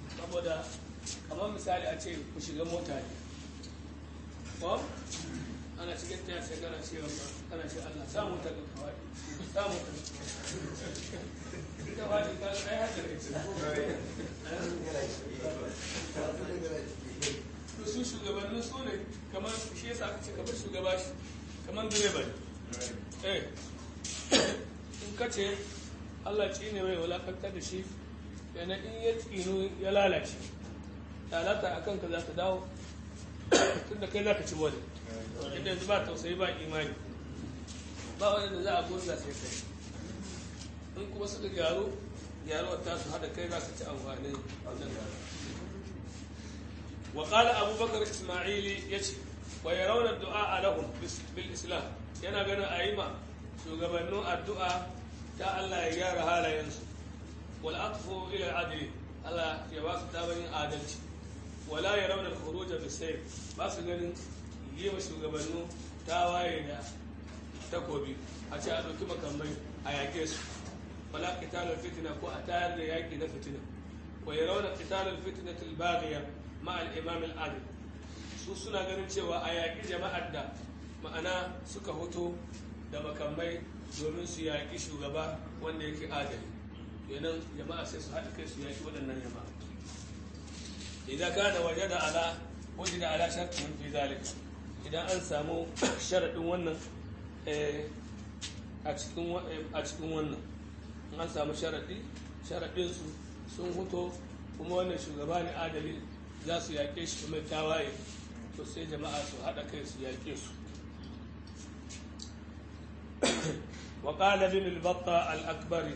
saboda kamar misali a ce ku shiga mota ne ko ana cikin ta sai kana ce kana ce Allah samu ta ga kawai samu ta ita wani ka ai haka ne to su shugabannin su ne kamar shi yasa aka ce kamar shugaba shi kamar direba ne eh in ka ce Allah ci ne mai wulakantar da shi yana in ya tsino ya lalace lalata a kanka za ta dawo tun da kai za ka ci wani inda yanzu ba tausayi ba imani ba wani da za a gurza sai kai in kuma suka gyaru gyaruwar tasu haɗa kai za ka ci amfani wannan gyaru wa qala abubakar isma'ili yace wa yarawna du'a lahum bil islam yana ganin ayima shugabannin addu'a ta Allah ya gyara halayensu wal aqfu ila al-adli Allah ya ba su tabayin adalci wala yarawna al-khuruj bis-sayf ba su ganin yi wa shugabannin tawaye da takobi a ce a ɗauki makamai a yaƙe su wala qitalar fitina ko a tayar da yaƙi na fitina wa yarawna qitalar fitnatil baghiya ma al-imam al-adil su suna ganin cewa a yaƙi jama'ar da ma'ana suka hoto da makamai domin su yaƙi shugaba wanda yake adali kenan jama'a sai su haɗa kai su yaƙi waɗannan jama'a idan kana waje da ala waje da ala shartin fi zalika idan an samu sharaɗin wannan a cikin wannan an samu sharaɗi sharaɗinsu sun hoto kuma wannan shugaba ne adali za su yaƙe shi kuma tawaye to sai jama'a su haɗa kai su yaƙe su وقال ابن البطة الأكبر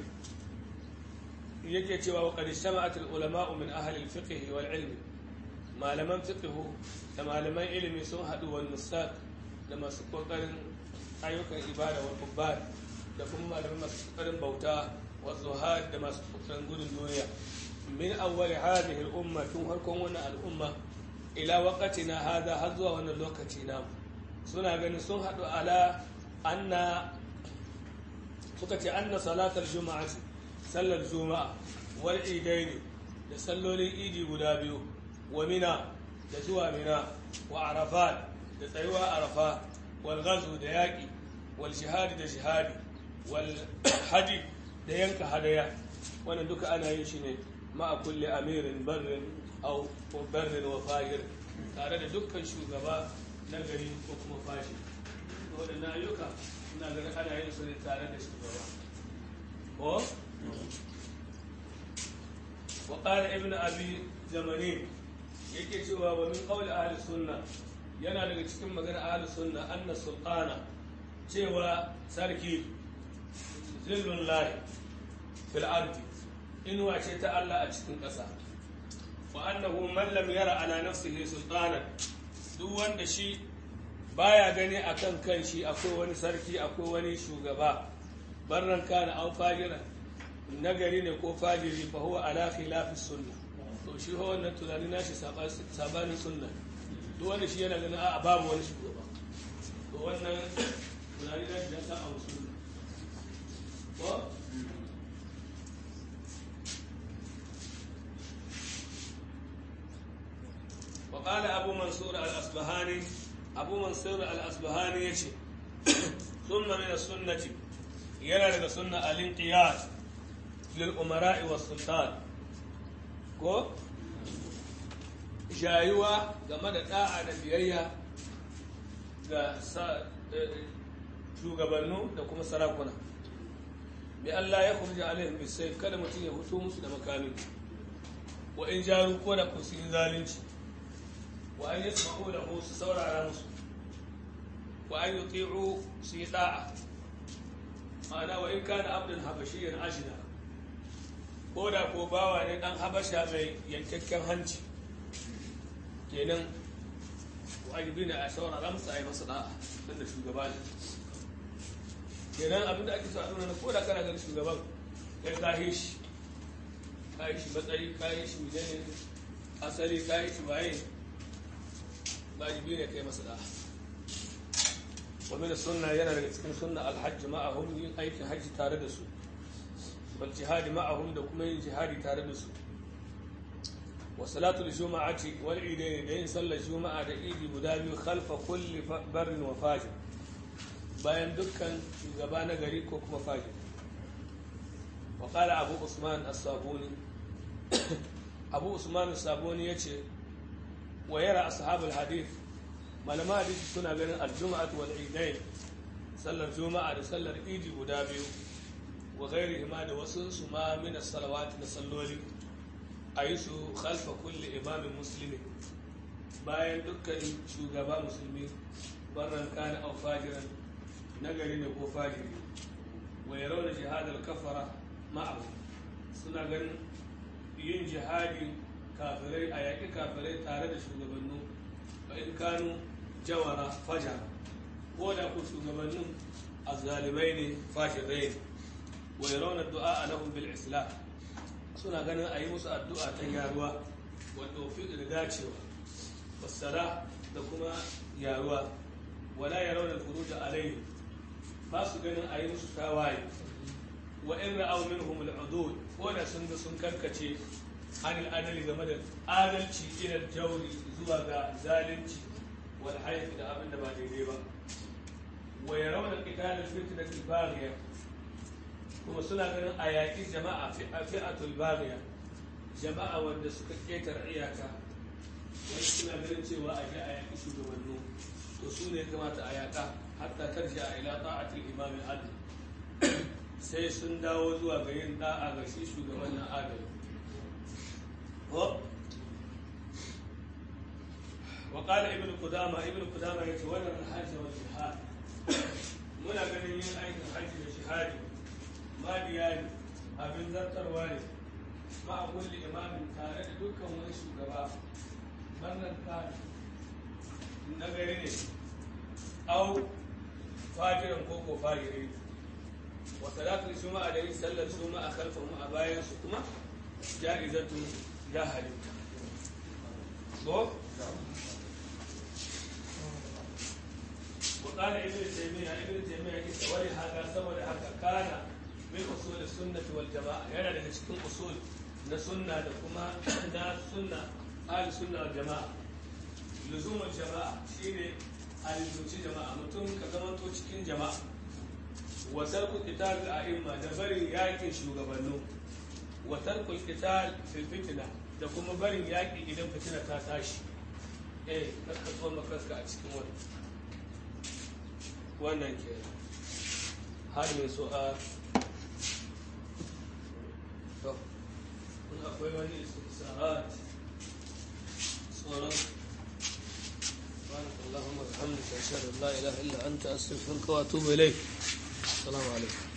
yake cewa wa qad istama'at al-ulama min ahli al-fiqh wal ilm malaman fiqh da malaman ilimi sun hadu wal nusaq da masu kokarin ayyukan ibada wa kubbar da kuma malaman masu kokarin bauta wa zuhad da masu kokarin gudun duniya min awwal hadhihi al-umma tun harkon wannan al-umma ila waqtina hada har zuwa wannan lokaci na suna ganin sun hadu ala anna suka ce anna salatar juma'a sallar juma'a wal idaini da sallolin idi guda biyu wa mina da zuwa mina wa arafat da tsayuwa arafa wal ghazu da yaƙi wal shihadi da shihadi wal haji da yanka hadaya wannan duka ana yin shi ne ma'a kulli amirin barrin au barrin wa fahir tare da dukkan shugaba na gari ko kuma fashi waɗannan ayyuka ina ganin ana yin su ne tare da shugaba ko wa qala ibnu abi zamani yake cewa wa min qawli ahli sunna yana daga cikin magana ahli sunna anna sultana cewa sarki zillun lahi fil ardi inuwa ce ta Allah a cikin ƙasa wa annahu man lam yara ala nafsihi sultanan duk wanda shi baya gani akan kan shi akwai wani sarki akwai wani shugaba barran kana an fajira nagari ne ko fajiri fa huwa ala khilafi sunna to shi ho wannan tunani nashi sabanin sunna duk wanda shi yana ganin a babu wani shugaba to wannan tunani nashi ya sa a sunna ko وقال أبو منصور الأصبهاني abu mansur al-asbahani ya ce sunna min sunnati yana daga sunna al-inqiyad lil umara'i was sultan ko jayuwa game da da'a da biyayya ga shugabannu da kuma sarakuna bi Allah ya kurja alaihim bisayf kada mutum ya fito musu da makami wa in jaru ko da kusu zalunci وأن يسمعوا له سسور على نصر وأن يطيعوا سيطاعة معنى وإن كان عبدا حبشيا عجنا koda ko bawa ne dan habasha mai yankakken hanci kenan wajibi ne a saurara masa a yi masa da'a don da shugaba ne kenan abin da ake so a nuna na koda kana ganin shugaban ya kahe shi kayi shi matsayi kayi shi ne asali kayi shi waye wajibi ne kai masa da'a wa min sunna yana daga cikin sunna alhajj ma'ahum yin aikin hajji tare da su wal jihadi ma'ahum da kuma yin jihadi tare da su wa salatul juma'ati wal idain da yin sallar juma'a da idi guda biyu khalfa kulli barrin wa fajir bayan dukkan shugaba na gari ko kuma fajir wa qala abu usman as-sabuni abu usman as-sabuni yace wa yara ashabul hadith malama hadisi suna ganin al-jum'atu wal idain sallar juma'a da sallar idi guda biyu wa gairi ma da wasu su ma min salawati da salloli a yi su khalfa kulli imamin musulmi bayan dukkan shugaba musulmi barran kana au fajiran nagari ne ko fajiri wa yarawna jihadal kafara ma'ahu suna ganin yin jihadi kafirai a yaƙi kafirai tare da shugabannu ba in kanu jawara fajara ko da ku shugabannin azzalimai ne fashirai ne wa yarawna du'a lahum bil islam suna ganin a yi musu addu'a ta yaruwa wa tawfiq da dacewa wasara da kuma yaruwa wala yarawna al-khuruj alayhi ba su ganin a yi musu tawaye wa in ra'aw minhum al-udud ko da sun ga sun karkace anil adali game da adalci ila jawri zuwa ga zalunci wal hayf da abin da ba daidai ba wa yarawna qital al-fitnah al-baghiya kuma suna ganin a yaƙi jama'a fi'atul baghiya jama'a wanda suka ƙetare iyaka wani suna ganin cewa a je a yaƙi shugabannu to su ne kamata a yaƙa hatta tarji a ila ta'atul imam adl sai sun dawo zuwa ga yin da'a ga shi shugaban nan adali وقال ابن قدامة ابن قدامة يتولى الحج والجهاد muna ganin yin aikin hajji da shahadi maliya ne abin zartarwa ne ma a kulle imamin tare da dukkan wani shugaba wannan kare na gari ne au fajiran koko fajiri wa salatul juma'a da yin sallar juma'a kalfan mu a bayan su kuma ja'izatu ya halitta ko وقال ابن تيمية ابن تيمية يقول هذا سوى هذا كان من أصول السنة والجماعة يعني لك cikin أصول na sunna da kuma na sunna ahli sunna wal jama'a luzumul jama'a shine alizuci jama'a mutum ka zamanto cikin jama'a wa tarku qital a'imma da barin yakin shugabannu wa tarku qital fil fitna da kuma barin yaki idan fitina ta tashi eh ka so makaska a cikin wannan wannan ke har mai so a to in akwai wani istisa'at tsoron سبحانك اللهم وبحمدك اشهد ان لا اله الا انت استغفرك واتوب اليك السلام عليكم